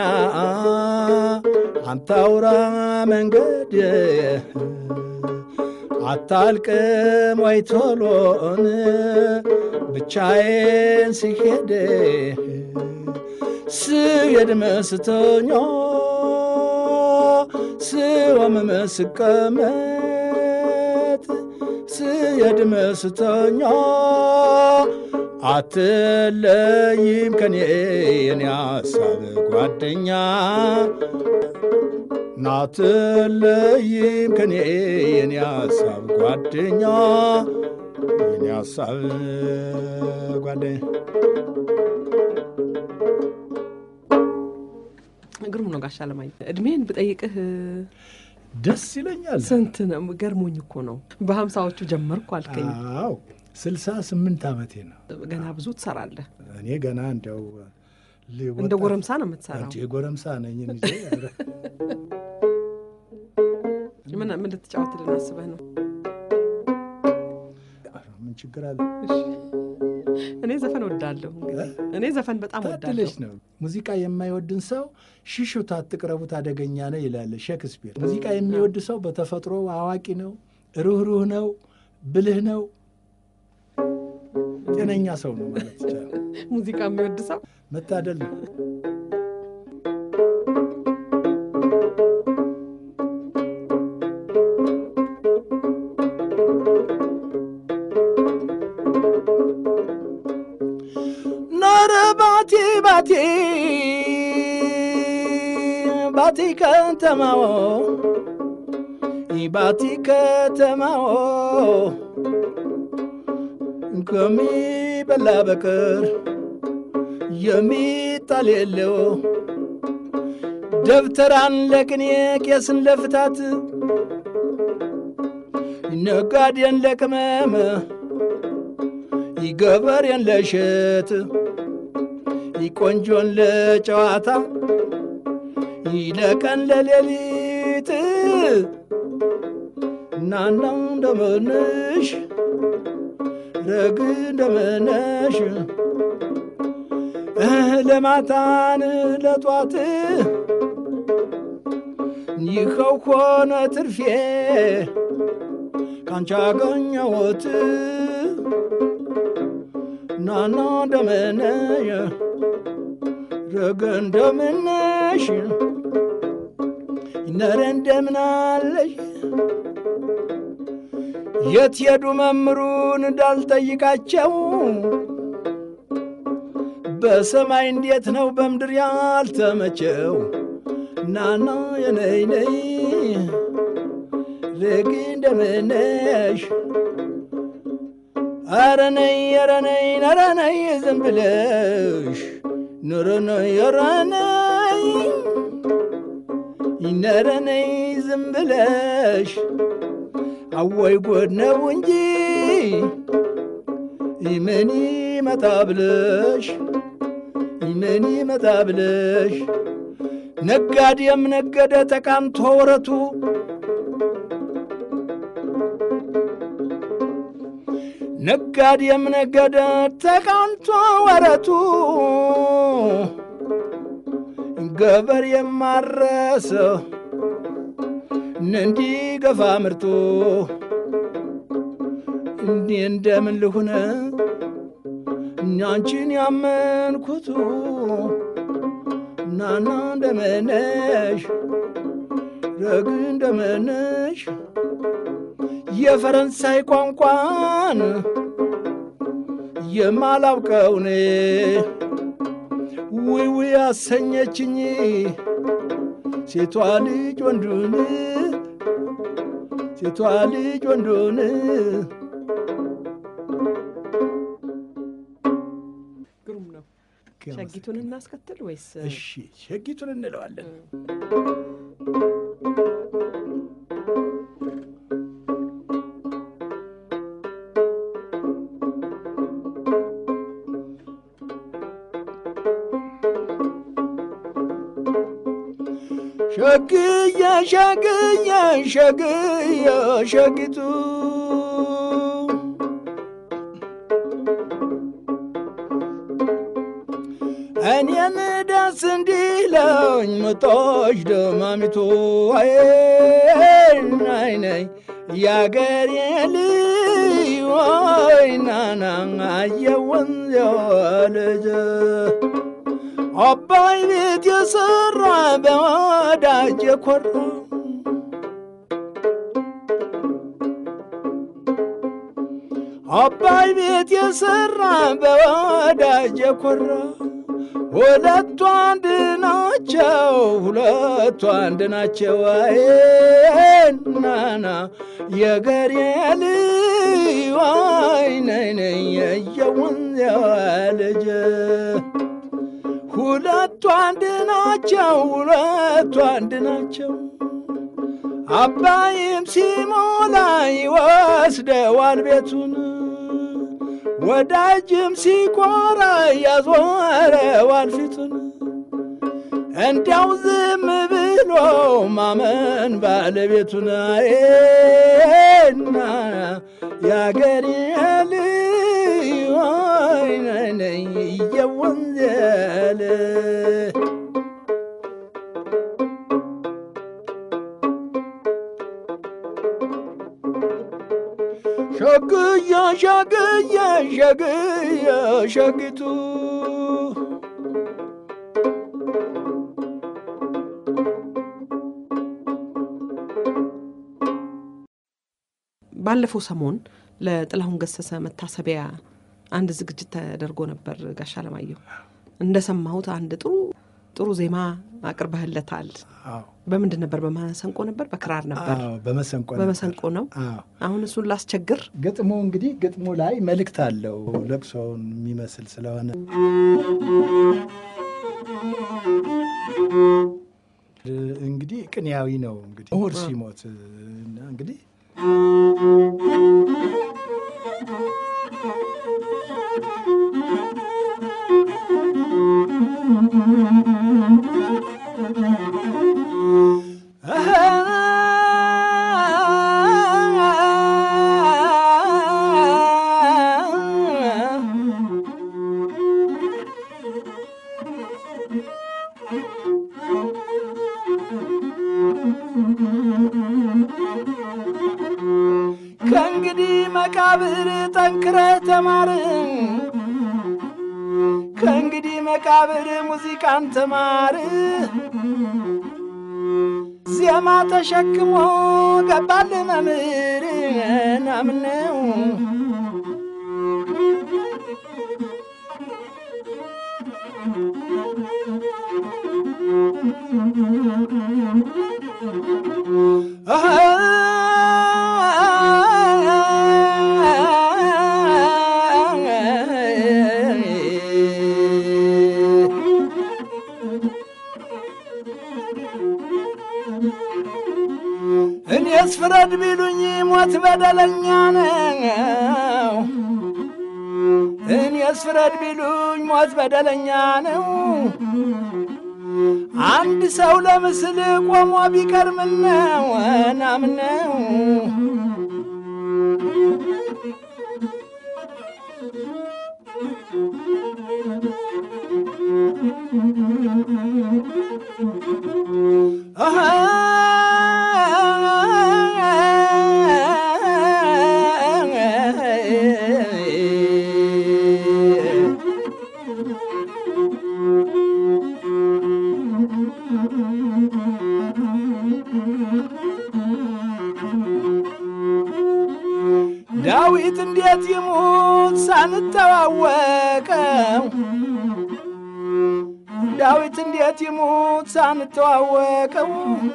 አንታውራ መንገድ አታልቅም ወይ ቶሎን ብቻዬን ሲሄድ ስሄድ መስተኛ ስወም መስቀመጥ ስሄድ መስተኛ አትለይም ከኔ የኔ ሀሳብ ጓደኛ ናትለይም ከኔ የኔ ሀሳብ ጓደኛ የኔ ሀሳብ ጓደኛ ግሩም ነው ጋሽ አለማየሁ። እድሜን ብጠይቅህ ደስ ይለኛል። ስንት ነው? ገርሞኝ እኮ ነው። በሀምሳዎቹ ጀመርኩ አልከኝ። አዎ ስልሳ ስምንት ዓመቴ ነው። ገና ብዙ ትሰራለህ። እኔ ገና እንደው እንደ ጎረምሳ ነው የምትሰራው። የጎረምሳ ነኝ እንጂ ምን ምን ልትጫወትልን አስበህ ነው? ምን ችግር አለ? እኔ ዘፈን ወዳለሁ። እንግዲህ እኔ ዘፈን በጣም ታድለሽ ወዳለሁ። ነው። ሙዚቃ የማይወድን ሰው ሽሹት፣ አትቅረቡት፣ አደገኛ ነው ይላል ሼክስፒር። ሙዚቃ የሚወድ ሰው በተፈጥሮ አዋቂ ነው፣ ሩህሩህ ነው፣ ብልህ ነው፣ ጤነኛ ሰው ነው ማለት ይቻላል። ሙዚቃ የሚወድ ሰው መታደል ነው። ኖረ ባቲ ባቲ ባቲ ከተማዎ ባቲ ከተማዎ ከሚበላ በቀር የሚጣል የለው ደብተራን ለቅኔ ቄስን ለፍታት ነጋዴን ለቅመም ይገበሬን ለሸት ይቆንጆን ለጨዋታ ይለቀን ለሌሊት እናናው እንደምንሽ ረግ እንደምነሽ ለማታን ለጧት ይኸው ሆነ ትርፌ ካንቺ አገኘሁት ናና እንደምነሽ ረገ እንደምነሽ ነረ እንደምናለሽ የት ሄዱ መምሩን እንዳልጠይቃቸው በሰማይ እንዴት ነው በምድር ያልተመቸው ናና የነይ ነይ ረግ እንደምነሽ አረ ነይ ኧረ ነይ ኧረ ነይ ዝም ብለሽ ኑሮ ነይ ኧረ ነይ ኧረ ነይ ዝም ብለሽ አወይ ጎድ ነው እንጂ ምን ይመጣ ብለሽ ምን ይመጣ ብለሽ ነጋዴም ነገደ ተቃምቶ ወረቱ ነጋዴም ነገደ ተቃንቶ ወረቱ ገበር የማረሰ እንዲገፋ ምርቱ እንዲህ እንደምን ልሁነ እኛንቺን ያመንኩቱ ናና እንደምነሽ ረግ እንደምነሽ የፈረንሳይ ቋንቋን የማላውቀውን ውይ ውይ አሰኘችኝ ሴቷ ልጅ ወንዱን ሴቷ ልጅ ወንዱን ግሩም ነው። ሸጊቱን እናስከትል ወይስ እሺ ሸጊቱን እንለዋለን። ሸግየ ሸግየ ሸግየ ሸጊቱ እኔን ደስ እንዲለኝ ምጦሽ ደማሚቱ አይናይነይ ያገሬ ልጅ ወይናና አየወንዝ ልጅ አባይ ቤት የሰራ በወዳጅ የኮራ አባይ ቤት የሰራ በወዳጅ የኮራ ሁለቱ አንድ ናቸው፣ ሁለቱ አንድ ናቸው። አይናና የገሬ ልጅ ወይነይነይ የየወንዝ ልጅ ሁለቱ አንድ ናቸው፣ ሁለቱ አንድ ናቸው። አባይም ሲሞላ ይወስደዋል ቤቱን፣ ወዳጅም ሲኮራ ያዞረዋል ፊቱን። እንዲያው ዝም ብሎ ማመን ባለቤቱን አይና ያገሬ ልጅ ወይነይ እየወንዘል ሸግየ ሸግየ ሸግየ ሸጊቱ ባለፈው ሰሞን ለጥላሁን ገሰሰ መታሰቢያ አንድ ዝግጅት ተደርጎ ነበር። ጋሽ አለማየሁ እንደሰማሁት አንድ ጥሩ ጥሩ ዜማ አቅርበህለታል። በምንድን ነበር? በመሰንቆ ነበር? በክራር ነበር? በመሰንቆ በመሰንቆ ነው። አሁን እሱን ላስቸግር። ግጥሙ እንግዲህ ግጥሙ ላይ መልእክት አለው ለቅሶውን የሚመስል ስለሆነ እንግዲህ ቅኔያዊ ነው። እንግዲህ ምሁር ሲሞት እና እንግዲህ ከእንግዲህ መቃብር ጠንክረ ተማር ከእንግዲህ መቃብር ሙዚቃን ተማር ዜማ ተሸክሞ ገባል መምህር ናምነው እኔስ ፍረድ ቢሉኝ ሞት በደለኛ ነው። እኔስ ፍረድ ቢሉኝ ሞት በደለኛ ነው። አንድ ሰው ለምስል ቆሞ ቢቀርምነው ናምነው ዳዊት እንዴት ይሙት ሳንተዋወቀው ዳዊት እንዴት ይሙት ሳንተዋወቀው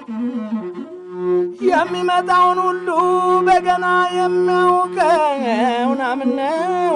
የሚመጣውን ሁሉ በገና የሚያውቀው ናምነው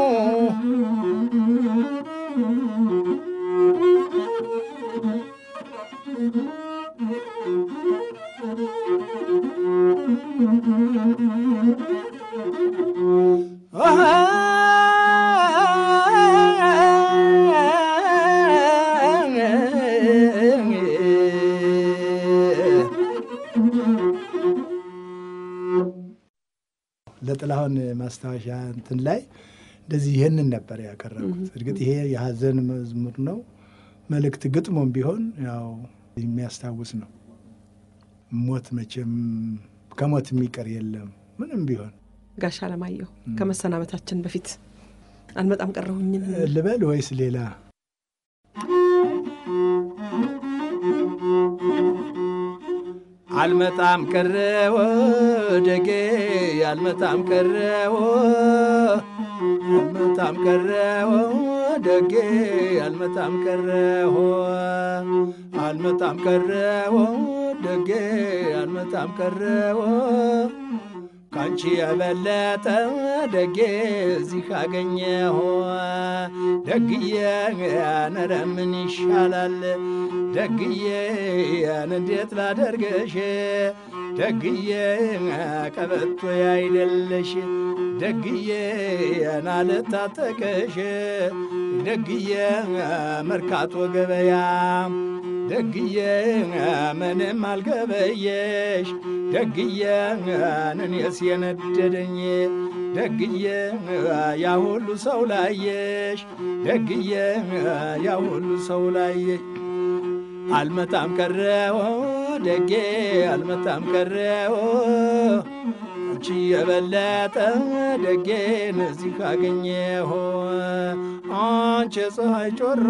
ለጥላሁን ማስታወሻ እንትን ላይ እንደዚህ ይህንን ነበር ያቀረብኩት። እርግጥ ይሄ የሀዘን መዝሙር ነው። መልእክት ግጥሞም ቢሆን ያው የሚያስታውስ ነው። ሞት መቼም ከሞት የሚቀር የለም ምንም ቢሆን ጋሽ አለማየሁ ከመሰናበታችን በፊት አልመጣም ቀረሁኝን ልበል ወይስ ሌላ? አልመጣም ቀረዎ ደጌ አልመጣም ቀረዎ አልመጣም ቀረዎ ደጌ አልመጣም ቀረዎ አልመጣም ቀረዎ ደጌ አልመጣም ቀረዎ ካንቺ የበለጠ ደጌ እዚህ ካገኘሁ ደግዬ ነረ ምን ይሻላል ደግዬ እንዴት ላደርገሽ ደግዬ ቀበቶ ያይደለሽ ደግዬ ናልታጠቀሽ ደግዬ መርካቶ ገበያ ደግዬ ምንም አልገበየሽ ደግዬ እኔስ የነደደኝ ደግዬ ያ ሁሉ ሰው ላየሽ ደግዬ ያ ሁሉ ሰው ላየሽ አልመጣም ቀረዎ ደጌ አልመጣም ቀረዎ አንቺ የበለጠ ደጌን እዚህ ካገኘሁ አንቺ ፀሐይ ጮራ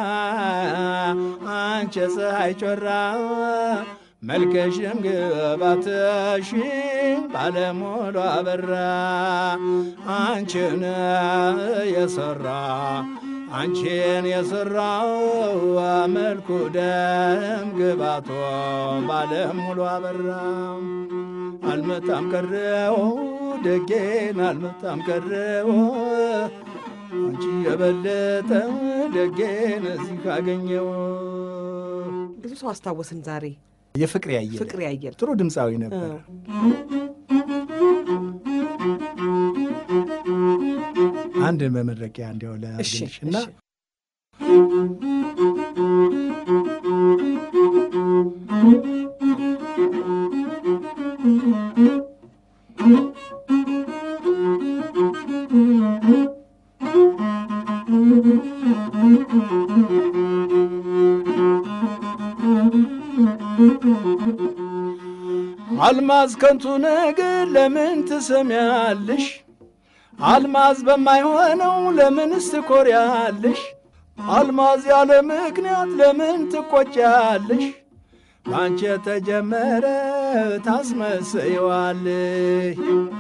አንቺ ፀሐይ ጮራ መልከሽም ግባትሽ ባለሞሉ አበራ አንቺን የሰራ አንቺን የሰራው መልኩ ደም ግባቶ ባለሙሉ አበራ አልመጣም ቀረው ደጌን አልመጣም ቀረው አንቺ የበለጠ ደጌን እዚህ ካገኘው ብዙ ሰው አስታወስን ዛሬ የፍቅር ያየለ ፍቅር ያየለ ጥሩ ድምፃዊ ነበር። አንድ መመረቂያ እንዲያው ለአርግልሽ እና አልማዝ ከንቱ ነገር ለምን ትሰሚያለሽ? አልማዝ በማይሆነው ለምንስ ትኮሪያለሽ? አልማዝ ያለ ምክንያት ለምን ትቆጫለሽ? ባንቺ የተጀመረ ታስመስይዋለሽ።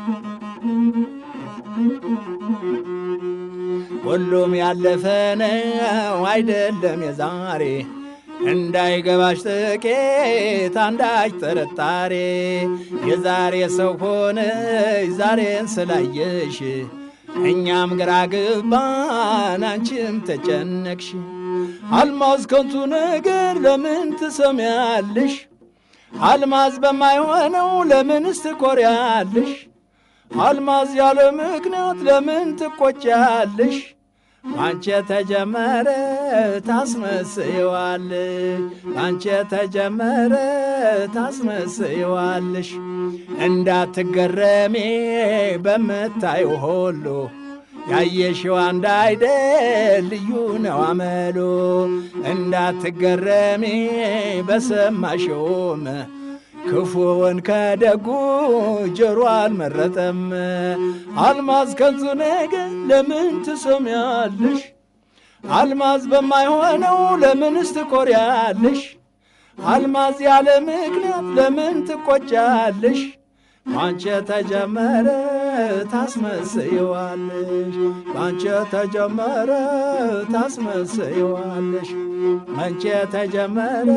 ሁሉም ያለፈ ነው አይደለም የዛሬ እንዳይገባሽ ጥቂት አንዳች ጥርጣሬ የዛሬ ሰው ሆነሽ ዛሬን ስላየሽ እኛም ግራ ገባን አንቺም ተጨነቅሽ። አልማዝ ከንቱ ነገር ለምን ትሰሚያለሽ? አልማዝ በማይሆነው ለምንስ ትኮሪያለሽ? አልማዝ ያለ ምክንያት ለምን ትቆጫለሽ? አንቺ የተጀመረ ታስመስይዋለሽ አንቺ የተጀመረ ታስመስይዋለሽ። እንዳትገረሜ በምታዩ ሁሉ ያየሽው አንድ አይደል ልዩ ነው አመሉ እንዳትገረሚ በሰማሽውም ክፉውን ከደጉ ጆሮ አልመረጠም። አልማዝ ከንቱ ነገር ለምን ትሰሚያለሽ? አልማዝ በማይሆነው ለምንስ ትኮሪያለሽ? አልማዝ ያለ ምክንያት ለምን ትቆጫለሽ? ባንቺ ተጀመረ ታስመስየዋለሽ፣ ባንቺ ተጀመረ ታስመስየዋለሽ፣ ባንቺ ተጀመረ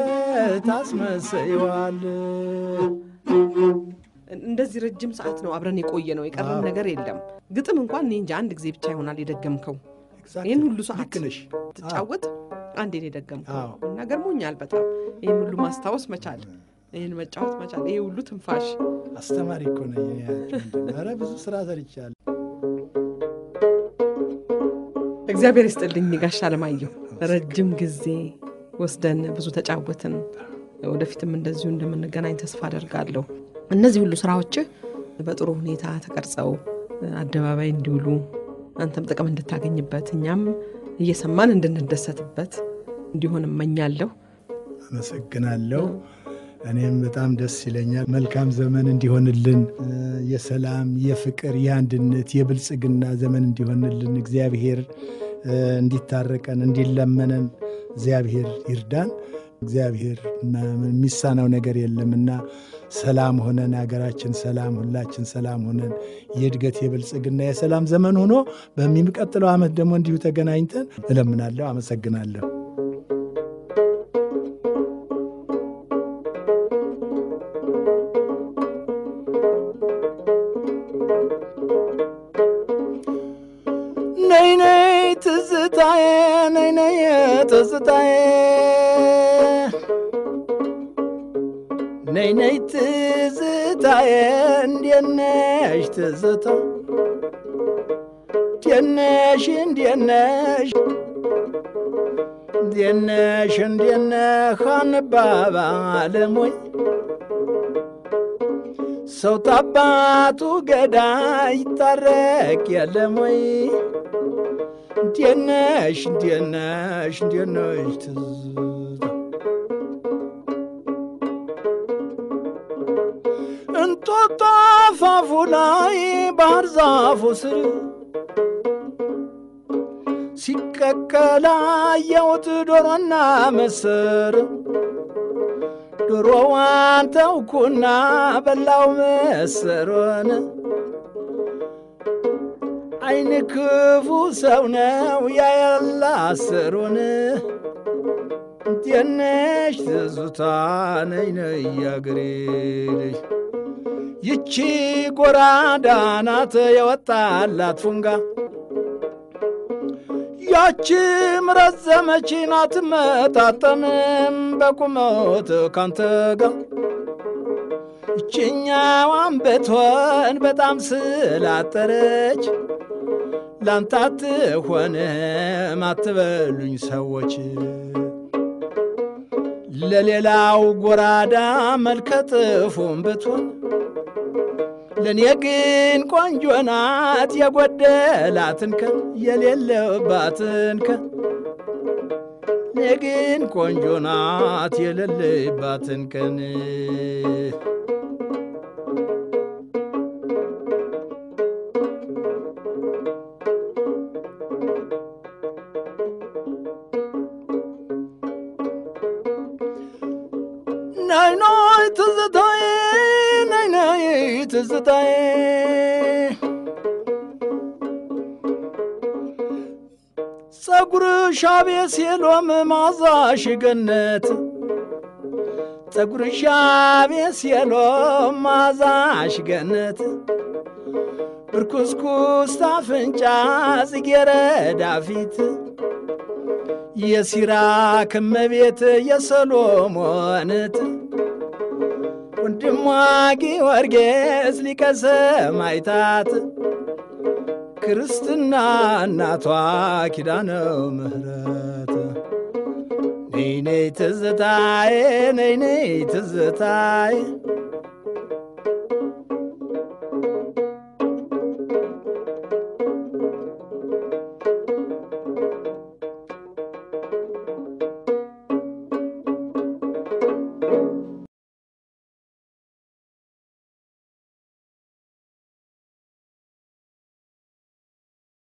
ታስመስየዋለሽ። እንደዚህ ረጅም ሰዓት ነው አብረን የቆየ ነው። የቀረን ነገር የለም። ግጥም እንኳን እኔ እንጃ አንድ ጊዜ ብቻ ይሆናል የደገምከው። ይህን ሁሉ ሰዓት ልክ ነሽ። ትጫወት አንዴ ነው የደገምከው አዎ። እና ገርሞኛል በጣም ይህን ሁሉ ማስታወስ መቻል፣ ይህን መጫወት መቻል፣ ይሄ ሁሉ ትንፋሽ አስተማሪ እኮ ነኝ። እኔ ያቸው ምንድን ነው? ኧረ ብዙ ስራ ሰርቻለሁ። እግዚአብሔር ይስጥልኝ ጋሽ አለማየሁ። ረጅም ጊዜ ወስደን ብዙ ተጫወትን። ወደፊትም እንደዚሁ እንደምንገናኝ ተስፋ አደርጋለሁ። እነዚህ ሁሉ ስራዎችህ በጥሩ ሁኔታ ተቀርጸው አደባባይ እንዲውሉ አንተም ጥቅም እንድታገኝበት እኛም እየሰማን እንድንደሰትበት እንዲሆን እመኛለሁ። አመሰግናለሁ። እኔም በጣም ደስ ይለኛል። መልካም ዘመን እንዲሆንልን እ፣ የሰላም፣ የፍቅር፣ የአንድነት፣ የብልጽግና ዘመን እንዲሆንልን እግዚአብሔር እ፣ እንዲታረቀን እንዲለመነን እግዚአብሔር ይርዳን። እግዚአብሔር ማ- የሚሳነው ነገር የለምና ሰላም ሆነን ሀገራችን ሰላም፣ ሁላችን ሰላም ሆነን የእድገት የብልጽግና የሰላም ዘመን ሆኖ በሚቀጥለው ዓመት ደግሞ እንዲሁ ተገናኝተን እለምናለሁ። አመሰግናለሁ። ነይ ነይ ትዝታዬ ነይ ነይ ትዝታዬ ነይ ነይ ትዝታዬ እንዴት ነሽ ትዝታ እንዴት ነሽ እንዴት ነሽ እንዴት ነሽ እንዴት ነህ አንባባልም ወይ ሰው ታባቱ ገዳይ ይታረቅ የለም ወይ? እንዴት ነሽ እንዴት ነሽ እንዴት ነሽ ትዝታ እንጦጦ አፋፉ ላይ ባህር ዛፉ ስር ሲቀቀል አየሁት ዶሮና ምስር ዶሮዋን ተውኩና በላው ምስሩን አይን ክፉ ሰው ነው ያያላ ስሩን እንዴት ነሽ ትዝታ ነይ ነይ ያገሬ ልጅ ይቺ ጎራዳ ናት የወጣላት ፉንጋ ያቺ ምረዘመች ናት መጣጠንም በቁመት ካንተ ጋር ይችኛዋን ብትሆን በጣም ስላጠረች ላንተ አትሆንም አትበሉኝ ሰዎች ለሌላው ጎራዳ መልከ ጥፉም ብትሆን ለእኔ ግን ቆንጆ ናት የጎደላትን ከን የሌለባትን ከን እኔ ግን ቆንጆ ናት የሌለባትን ቀን ናይ ናይ ትዝታዬ ናይ ናይ ትዝታዬ ጸጉርሽ አቤት ሲሎም ማዛሽ ገነት ጸጉርሽ አቤት ሲሎም ማዛሽ ገነት ብርኩስኩስ ታፍንጫ ጽጌረዳ ፊት የሲራክ እመቤት የሰሎሞንት ወንድሟ ጊዮርጊስ ሊቀ ሰማዕታት ክርስትና እናቷ ኪዳነ ምሕረት ነይ ነይ ትዝታዬ ነይ ነይ ትዝታዬ